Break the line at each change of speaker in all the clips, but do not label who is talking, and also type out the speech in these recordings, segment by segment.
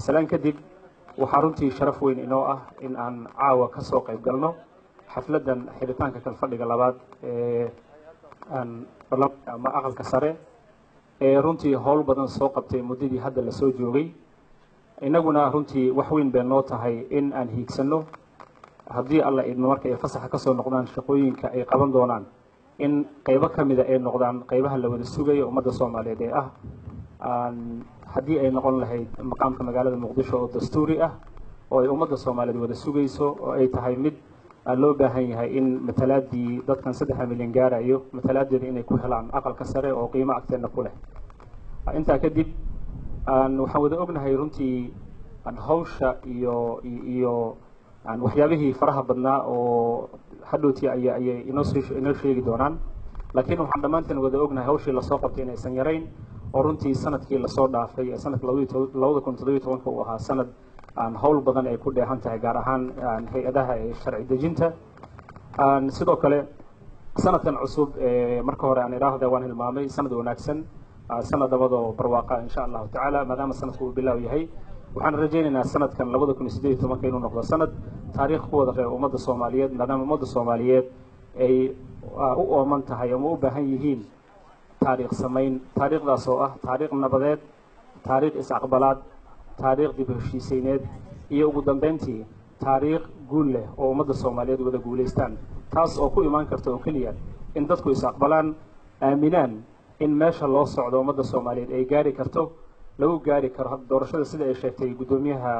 salaan kadib waxaa runtii sharaf weyn inoo ah in aan caawa ka soo qayb galno xafladdan xiritaanka kalfadhiga labaad ee aan barlamaanka ama aqalka sare ee runtii howl badan soo qabtay muddadii hadda lasoo joogay innaguna runtii wax weyn bay noo tahay in aan hiigsanno haddii alla idmo marka ay fasaxa kasoo noqdaan shaqooyinka ay qaban doonaan in qaybo ka mida ay noqdaan qaybaha la wada sugayo ummadda soomaaliyeed ee ah haddii ay noqon lahayd maqaamka magaalada muqdisho oo dastuuri ah oo ay ummadda soomaaliyeed wada sugayso oo ay tahay mid loo baahan yahay in matalaadii dadkan saddexa milyan gaarayo matalaadeeda inay ku helaan aqalka sare oo qiimo agteena ku leh intaa kadib waxaan wada ognahay runtii hawsha iyo iyo waxyaabihii faraha badnaa oo hadhowtii ay ayay inoo inoo sheegi doonaan laakiin waxaan dhammaanteen wada ognahay hawshii lasoo qabtay inaysan yarayn oo runtii sanadkii lasoo dhaafay ee sanadka labada kun toddobiyo tobanka uu ahaa sanad howl badan ay ku dheehan tahay gaar ahaan hay-adaha ee sharci dejinta sidoo kale sanadkan cusub marka hore aan idhaahda waan hilmaamay sanad wanaagsan sanad labadoo barwaaqa insha allahu tacaala maadaama sanadku uu bilaaw yahay waxaan rajaynaynaa sanadkan labada kun iyo sideed iyo tobanka inuu noqdo sanad taariikh ku wada reeba ummadda soomaaliyeed maadaama ummadda soomaaliyeed ay u ooman tahay ama u baahan yihiin taariikh samayn taariikhdaas oo ah taariikh nabadeed taariikh is-aqbalaad taariikh dib heshiisayneed iyo ugu dambeyntii taariikh guul leh oo ummadda soomaaliyeed wada guulaystaan taas oo ku imaan karta oo keliya in dadku is-aqbalaan aaminaan in meesha loo socdo ummadda soomaaliyeed ay gaari karto lagu gaari karo hadda doorashada sida ay sheegtay guddoomiyaha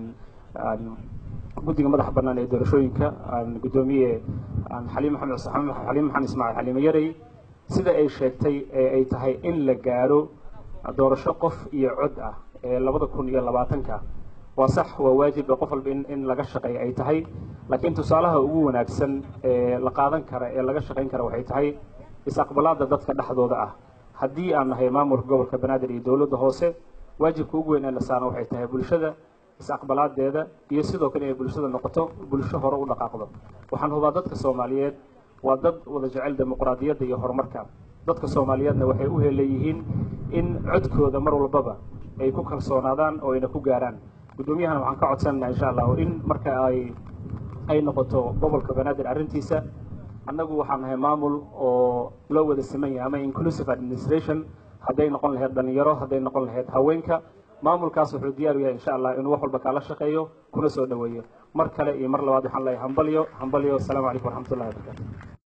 guddiga madaxa bannaan ee doorashooyinka guddoomiye xaliim maxamed xaliim maxamed ismaaciil xaliime yarey sida ay sheegtay ee ay tahay in la gaaro doorasho qof iyo cod ah ee labada kun iyo labaatanka waa sax waa waajib ee qof walba in in laga shaqeeya ay tahay laakiin tusaalaha ugu wanaagsan ee la qaadan kara ee laga shaqayn kara waxay tahay is-aqbalaada dadka dhexdooda ah haddii aan nahay maamulka gobolka banaadir iyo dowladda hoose waajibka ugu weyn ee la saarna waxay tahay bulshada is-aqbalaadeeda iyo sidoo kale inay bulshada noqoto bulsho hore u dhaqaaqdo waxaan hubaa dadka soomaaliyeed waa dad wada jecel dimuqraadiyadda iyo horumarka dadka soomaaliyeedna waxay u heleeyihiin in codkooda mar walbaba ay ku kalsoonaadaan oo ayna ku gaaraan guddoomiyahana waxaan ka codsanaynaa insha allahu in marka ay ay noqoto gobolka banaadir arrintiisa annagu waxaan nahay maamul oo loo wada siman yahay ama inclusive administration hadday noqon lahayd dhalinyaro hadday noqon lahayd haweenka maamulkaas wuxuu diyaar u yahay insha allah inuu wax walba kaala shaqeeyo kuna soo dhoweeyo mar kale iyo mar labaad waxaan leeyahay hambalyo hambalyo asalaamu calaykum waraxmatullahi wabarakatu